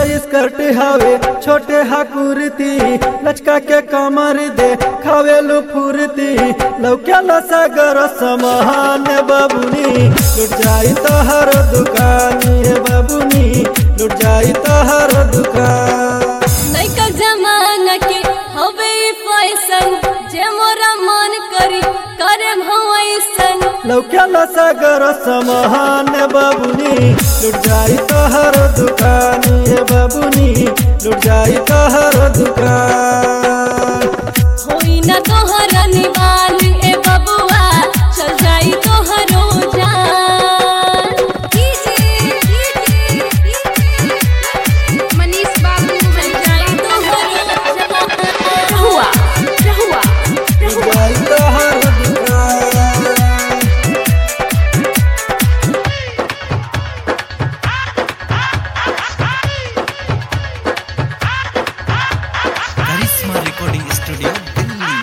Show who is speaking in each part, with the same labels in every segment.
Speaker 1: skirt हवे छोटे हा कुर्ती लचका के कमर दे खावेलू फुर्ती लौक्याला सागर समान बबुनी लुट जाई तो हर दुकानी है बबुनी लुट जाई तो हर दुकान
Speaker 2: नैका जमाना के हवे ई फैशन जे मोरा मन करी करे भवैसन
Speaker 1: लौक्याला सागर समान बबुनी लुट जाई तो हर दुकानी है बबुनी लुट जाई तो हर दुकान
Speaker 2: होई न तोहर निवान ए बबुआ चल जाई तोहरो जान
Speaker 3: मनीष बाबू
Speaker 2: चल जाई तोहरो जान
Speaker 3: रहुआ रहुआ
Speaker 1: लुट जाई तो हर दुकान
Speaker 4: करिश्मा रिकॉर्डिंग स्टूडियो दिल्ली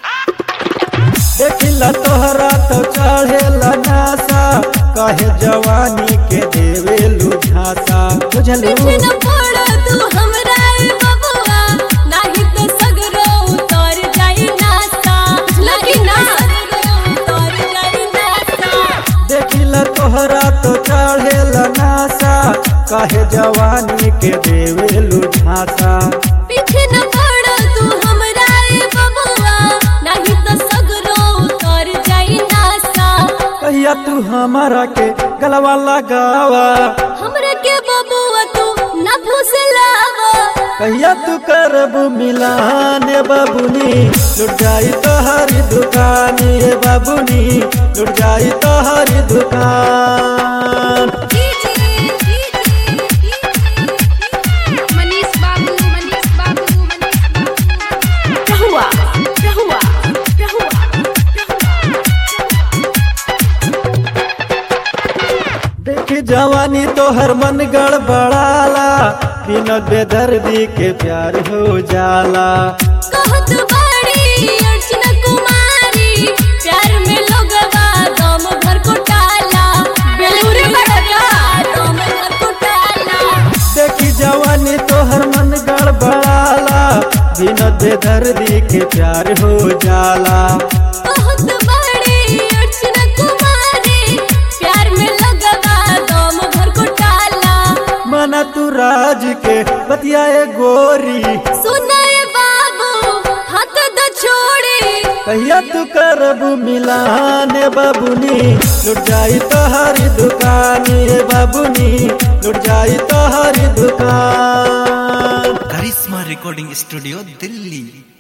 Speaker 1: देखिला तोहरा तो चढ़ेला नासा कहे जवानी के देवेलू झांसा बुझलू
Speaker 2: पीछे न पड़ तू हमरा ए बबुआ नाही तो सगरो उतर जाई नासा लगी ना उतर जाई नासा
Speaker 1: देखिला तोहरा तो चढ़ेला नासा कहे जवानी के देवेलू झांसा
Speaker 2: पीछे न पड़ तू हमरा ए बबुआ नाही तो सगरो उतर जाई नासा
Speaker 1: कहिया तू हमारा के गलवा लगावा
Speaker 2: हमरा के बबुआ तू न फुसलावा
Speaker 1: कहिया तू करबू मिलान बाबुनी लुट जाई तोहरी दुकानी है बाबुनी लुट जाई तोहरी दुकान
Speaker 3: मनीष बाबू मनीष बाबू रहुआ रहुआ रहुआ
Speaker 1: देखी जवानी तोहर मन गड़बड़ाला बिना बेदर्दी के प्यार हो जाला
Speaker 2: कहत बाड़ी अर्चना कुमारी प्यार में लोगवा दम भर को टाला बेलूरे बड़का दम भर को टाला
Speaker 1: देखी जवानी तोहर मन गड़बड़ाला बिना बेदर्दी के प्यार हो जाला
Speaker 2: कहत बाड़ी अर्चना कुमारी प्यार में लोगवा दम भर को टाला
Speaker 1: मना तू राज के बतियाए गोरी
Speaker 2: सुनाए बाबू हाथ द छोड़े
Speaker 1: कहिया तू करबू मिलान बाबुनी लुट जाई तोहरी दुकानी है बाबुनी लुट जाई तोहरी दुकान
Speaker 4: करिश्मा रिकॉर्डिंग स्टूडियो दिल्ली